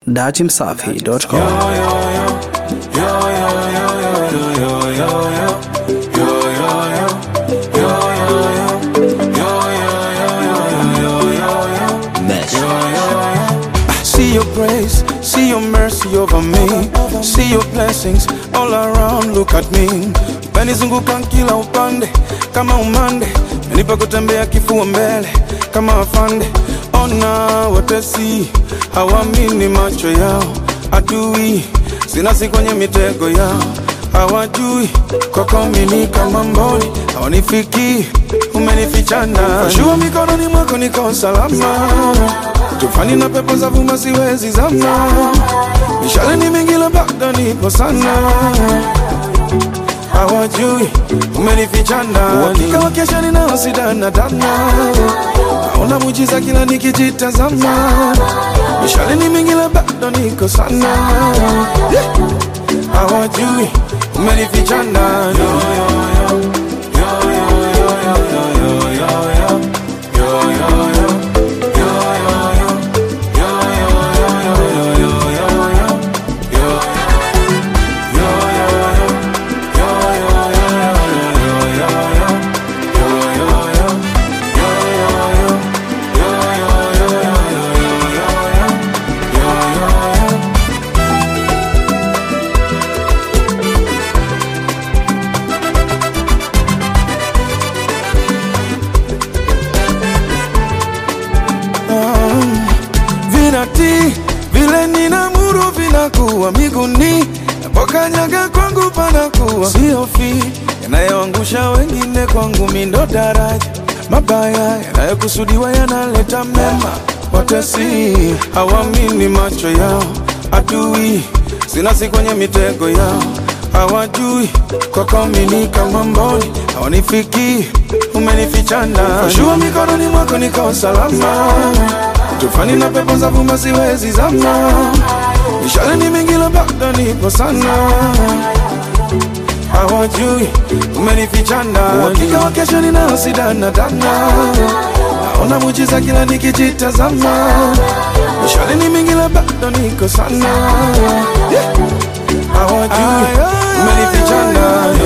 Datimsafi.com. See your grace, see your mercy over me. See your blessings all around, look at me. Umenizunguka kila upande kama umande, umenipa kutembea kifua mbele kama afande. Ona watesi hawamini macho yao, adui sinasi kwenye mitego yao, hawajui kwako mimi kama mboni, hawanifiki umenifichana. Shua mikononi mwako niko salama tufani na pepo za vuma siwezi zama, mishale ni mingi la bado nipo sana, hawajui umenificha ndani, uhakika wa kesho ninao sidana dana, naona mujiza kila nikijitazama, mishale ni mingi la bado niko sana, Yeah. hawajui umenificha ndani vinati vile ninamuru vinakuwa miguni napokanyaga kwangu panakuwa siofi yanayoangusha wengine kwangu mindo daraja mabaya yanayokusudiwa yanaleta mema watesi hawamini macho yao adui sinasi kwenye mitego yao hawajui kwako mimi kama mboni hawanifiki umenificha ndani shua mikononi mwako niko salama tufani na pepo za vuma siwezi zama mishale ni mingi la bado nipo sana hawajui umenificha ndani uhakika wa kesho ninao sidana dana naona mujiza kila nikijitazama mishale ni mingi la bado niko sana Yeah. hawajui umenificha ndani